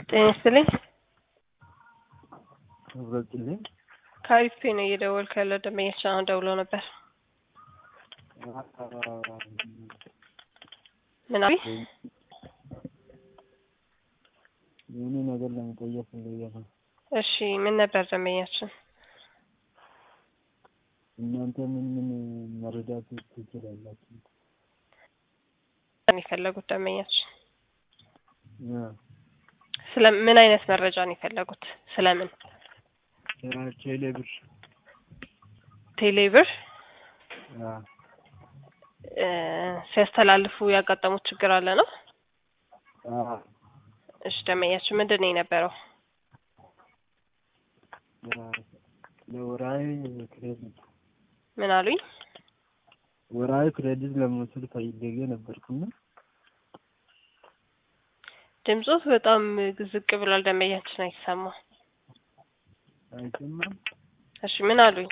ጤና ይስጥልኝ። ክብረትልኝ ከአሪፍ ፔ ነው እየደወልኩ ያለው ደንበኛችን አሁን ደውሎ ነበር። ምን አሉኝ? የሆነ ነገር ለመጠየቅ ፈልጌ ነው። እሺ ምን ነበር ደንበኛችን? እናንተ ምን ምን መረዳት ትችላላችሁ? ነው የፈለጉት ደንበኛችን? ያ ስለ ምን አይነት መረጃ ነው የፈለጉት? ስለምን? ቴሌ ብር ቴሌብር ያ እ ሲያስተላልፉ ያጋጠሙት ችግር አለ ነው? አ እሺ ደንበኛችን ምንድን ነው የነበረው? ለወራዊ ክሬዲት ምን አሉኝ? ወራዊ ክሬዲት ለመውሰድ ፈልጌ ነበርኩና ድምጾት በጣም ዝቅ ብሏል። ደንበኛችን አይሰማም። አይሰማም። እሺ ምን አሉኝ?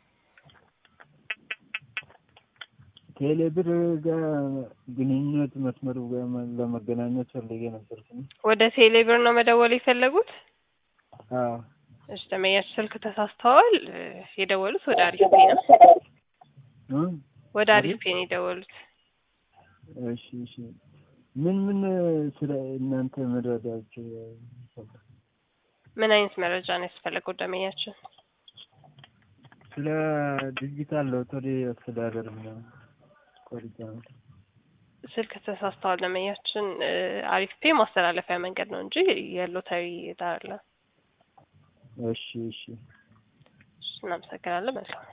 ቴሌ ብር ጋር ግንኙነት መስመሩ ጋር ለመገናኘት ፈልጌ ነበርኩና ወደ ቴሌብር ነው መደወል የፈለጉት? አዎ እሺ ደንበኛችን ስልክ ተሳስተዋል። እ የደወሉት ወደ አሪፍ ፔ ነው። እ ወደ አሪፍ ፔ ነው የደወሉት። እሺ እሺ ምን ምን ስለ እናንተ መረዳችሁ ምን አይነት መረጃ ነው ያስፈለገው ደንበኛችን? ስለ ዲጂታል ሎተሪ አስተዳደር ምናምን ቆርጫ ስልክ ተሳስተዋል ደንበኛችን። እ አሪፍ ፔ ማስተላለፊያ መንገድ ነው እንጂ የሎተሪ ዕዳ አይደለም። እሺ እሺ እሺ እናመሰግናለን። መልካም